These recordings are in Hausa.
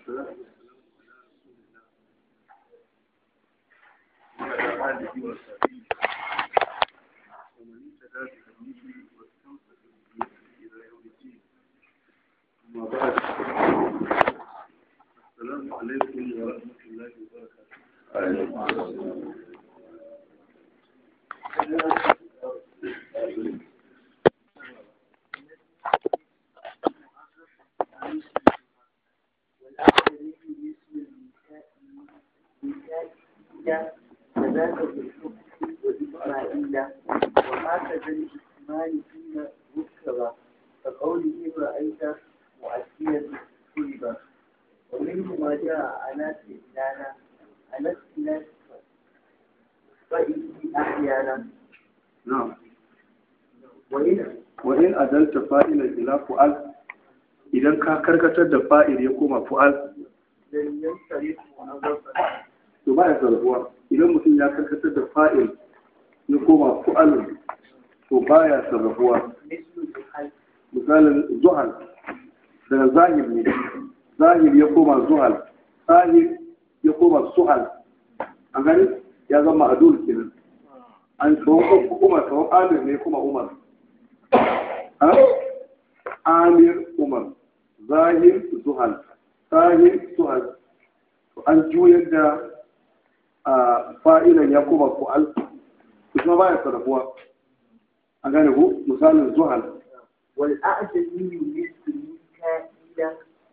وعلى آله وصحبه ومن اهتدى بهديه واستمسك بسنته إلى يوم الدين أما بعد السلام عليكم ورحمة الله وبركاته والآخرين مثل الميكائيل كذاك بالحكم وإسماعيل وهكذا الإسمان فيما ذكر كقوله رأيت مؤديا كذبا ومنه ما جاء على استئذان على استئذان فإذ أحيانا نعم وإن وإن أدلت فائلا إلى فعل idan ka karkatar da fa'il ya koma fu'al لم ينصرف موظفا to ba ya sarrafuwa idan mutum ya karkatar da fa'il ya koma fu'al to ba ya sarrafuwa مثل الحج misalin zuhal daga zahir ne zahir ya koma zuhal zahir ya koma suhal an gani ya zama adul kenan an tsawon umar tsawon amir ne kuma umar ha? amir umar zahir zuhal zahir suhal to an juyar da a fa'ilan ya koma fu'al to kuma baya sarrafuwa an gane ku misalin zuhal والأعجمي مثل ميكائيل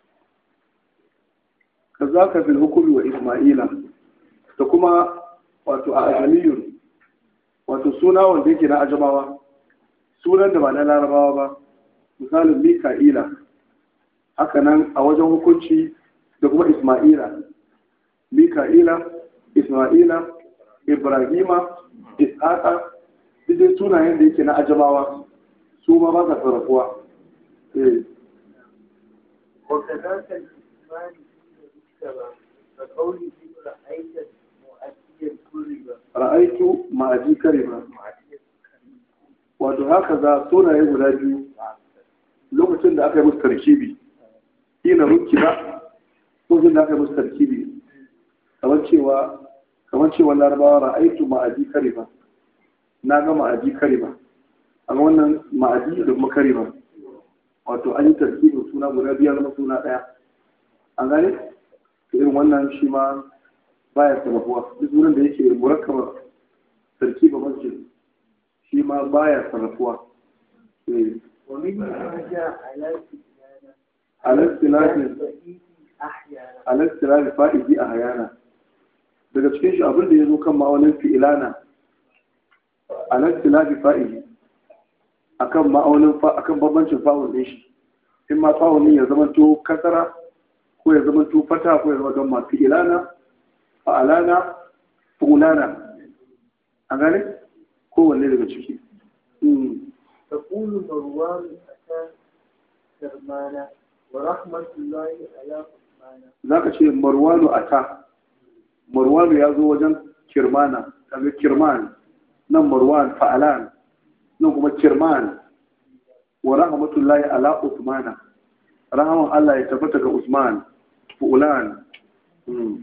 kazaka fil hukumi wa isma'ila da kuma wato a ajamiyun wato suna wanda yake na ajamawa sunan da ba na larabawa ba misalin mika'ila haka nan a wajen hukunci da kuma isma'ila mika'ila isma'ila ibrahima ishaqa duk dai sunayen da yake na ajamawa su ma ba sa sarrafuwa eh وكذاك الإسمان فيما ذكر كقوله رأيت مؤديا كذبا ra'aitu ma'aji karima wato haka za sunaye guda biyu lokacin da aka yi musu tarkibi ina ruki ba lokacin da aka yi musu tarkibi kamar cewa kamar cewa larabawa ra'aitu ma'aji karima na ga ma'aji karima amma wannan ma'aji da kuma karima wato an yi tarkibin suna guda biyar zama suna ɗaya an gane to irin wannan shi ma baya sarrafuwa duk wurin da yake murakkaba tarkiba masjid shi ma baya sarrafuwa eh ومنه ما جاء على استئذان على اختلاف فإذ أحيانا على اختلاف fa'idi a hayana daga cikin shi abin da ya zo kan ma'aunin fi'ilana ala ikhtilafi fa'ili akan ma'aunin fa akan bambancin fa'ul din shi in ma fa'ul din ya zama to kasara ko ya zama to fata ko ya zama don ma fi'ilana fa'alana fulana an gane kowanne daga ciki Mm. تقول مروان أتى كرمانا ورحمة الله على عثمان za ka ce marwanu a ta marwanu ya zo wajen kirmana kaga kirman nan marwan fa'alan nan kuma kirman wa rahmatullahi ala usmana rahaman Allah ya tabbata ga usman fu'ulan Mm.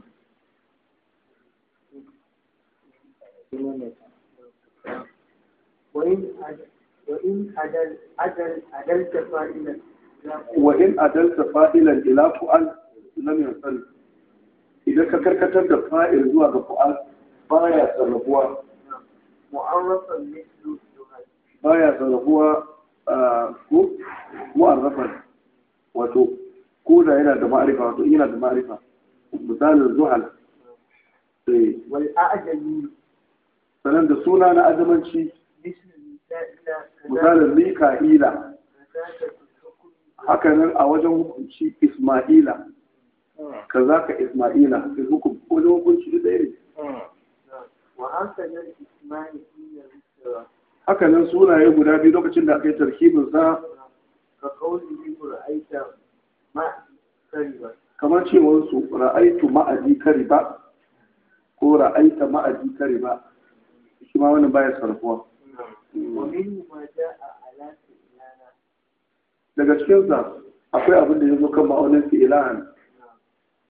وإن عد- وإن عدل عدل عدلت فائلا wa in adalta fa'ilan ila fu'al lam yasal idan ka karkatar da fa'il zuwa ga fu'al baya sarrafuwa معرفا مثل زهد baya sarrafuwa a ko mu'arrafan wato ko da yana da ma'arifa wato yana da ma'arifa misalin zuhal eh والأعجمي sanan da suna na azamanci مثل ميكائيل كذاك misalin mika'ila كذاك في الحكم haka nan a wajen hukunci isma'ila kazaka isma'ila fi hukum wajen hukunci da ɗaya ne نعم. وهكذا الإسمان فيما ذكر haka nan sunaye guda biyu lokacin da aka yi tarkibin sa كقوله رأيت ما كذبا kamar cewar su ra'aitu ma'aji kariba ko ra'aita ma'aji kariba shi ma wannan baya sarrafuwa ومنه ما جاء على سئلانا daga cikinsa akwai abin da ya zo kan ma'aunin fi'ilan